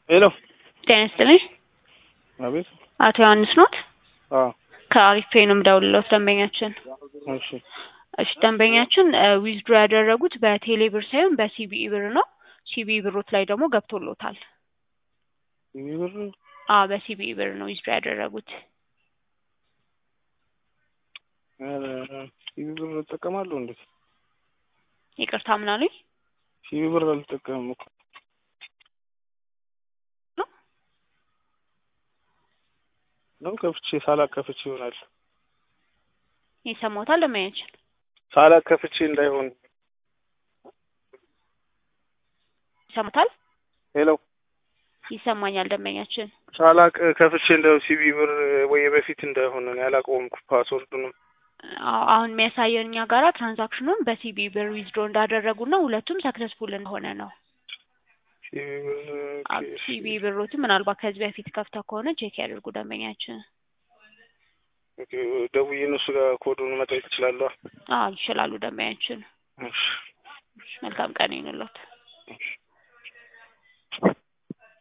ሄሎ ጤና ይስጥልኝ። አቤት። አቶ ዮሐንስ ኖት? አዎ ከአሪፍ ፔይ ነው የምደውልልዎት ደንበኛችን። እሺ እሺ ደንበኛችን ዊዝድሮ ያደረጉት በቴሌ ብር ሳይሆን በሲቢኢ ብር ነው። ሲቢኢ ብሮት ላይ ደግሞ ገብቶሎታል። ይህ ብር አዎ በሲቢኢ ብር ነው ዊዝድሮ ያደረጉት። ኧረ ሲቢ ብር እጠቀማለሁ እንዴ? ይቅርታ ምን አሉኝ? ሲቢ ብር አልጠቀምም እኮ ነው ከፍቼ ሳላቅ ከፍቼ ይሆናል። ይሰማዎታል ደንበኛችን? ሳላቅ ከፍቼ እንዳይሆን። ይሰማዎታል? ሄሎ ይሰማኛል ደንበኛችን። ሳላቅ ከፍቼ እንዳይሆን ሲቢ ብር ወይ በፊት እንዳይሆን ነው ያላቀውም ፓስወርዱንም አዎ አሁን የሚያሳየን እኛ ጋራ ትራንዛክሽኑን በሲቢኢ ብር ዊዝድሮ እንዳደረጉና ሁለቱም ሰክሰስፉል እንደሆነ ነው። ሲቢ ብር ኦኬ፣ እሺ። ሲቢኢ ብሮትን ምናልባት ከዚህ በፊት ከፍተው ከሆነ ቼክ ያደርጉ ደንበኛችን። ኦኬ፣ ደውዬ እነሱ ጋር ኮዱን መጠየቅ እችላለሁ? አዎ ይችላሉ ደንበኛችን። እሺ መልካም ቀን ይሁንልዎት። እሺ